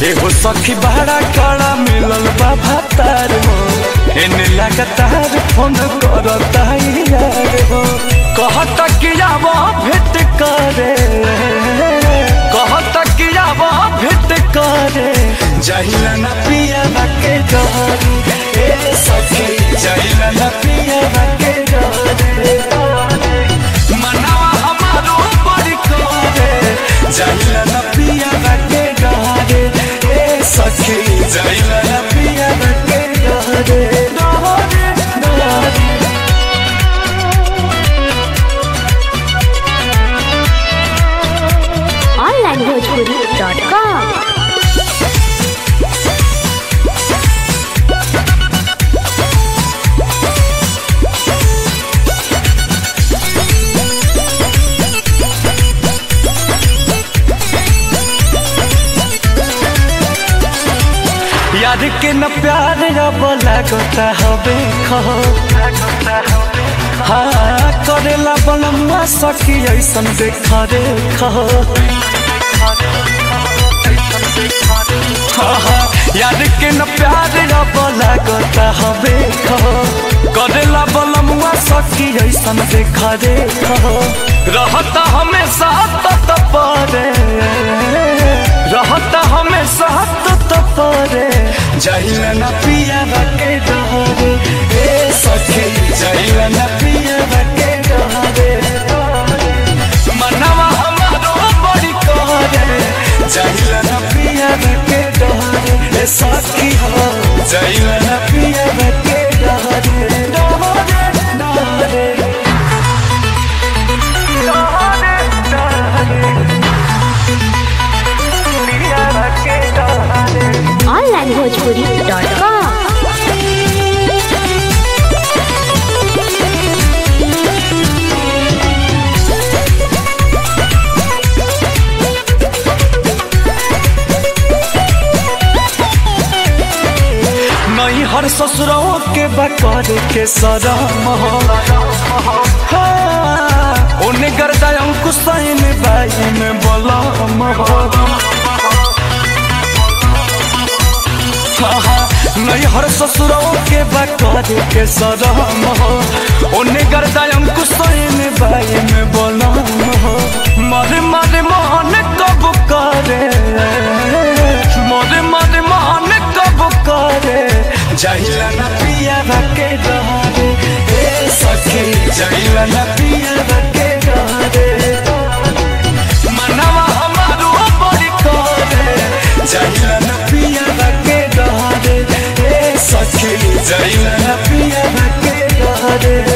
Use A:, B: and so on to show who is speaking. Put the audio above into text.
A: एगो सखी बड़ा कड़ा मिलल बा भातार हो एने लगातार फोन करता यार हो कहत कि आब भेट करे कहत कि आब भेट करे जहिला न पिया के डरी ए सखी जहिला न पिया के डरी मनावा हमारो बड़ी करे जहिला न पिया के डरे ए सखी जहिला न पिया के डरे डरे डरे
B: onlinebhojpuri.com
A: यार के न प्यार अब लगता हवे खहो हाँ करेला बनमुआ सखी ऐसन देख रे खहो हाँ, हाँ, यार के न प्यार अब लगता हवे खहो करेला बनमुआ सखी ऐसन देख रे खहो रहता हमेशा तत परे रहता हमेशा तत परे जहिला न पिया के डरे ए सखी जहिला न पिया के डरे मनवा हमारो बड़ी करे जहिला न पिया के डरे ए सखी हो जहिला न पिया के डरे डरे डरे डरे डरे पिया के डरे
B: onlinebhojpuri.com
A: नहीं हर ससुरों के बकर के सरम हो हाँ, उन्हें गर्दा अंकुश सैन बाई में बलम हो हाँ, हाँ, नहीं हर ससुरों के बकर के सरम हो उन्हें गर्दा अंकुश सैन बाई में बलम हो मारे मारे मोहन कब करे मारे मारे मोहन कब करे जहिला न पिया के डरे ए सखी जहिला न पिया के डरे मनवा हमारो बड़ी करे जहिला न पिया के डरे ए सखी जहिला न पिया के डरे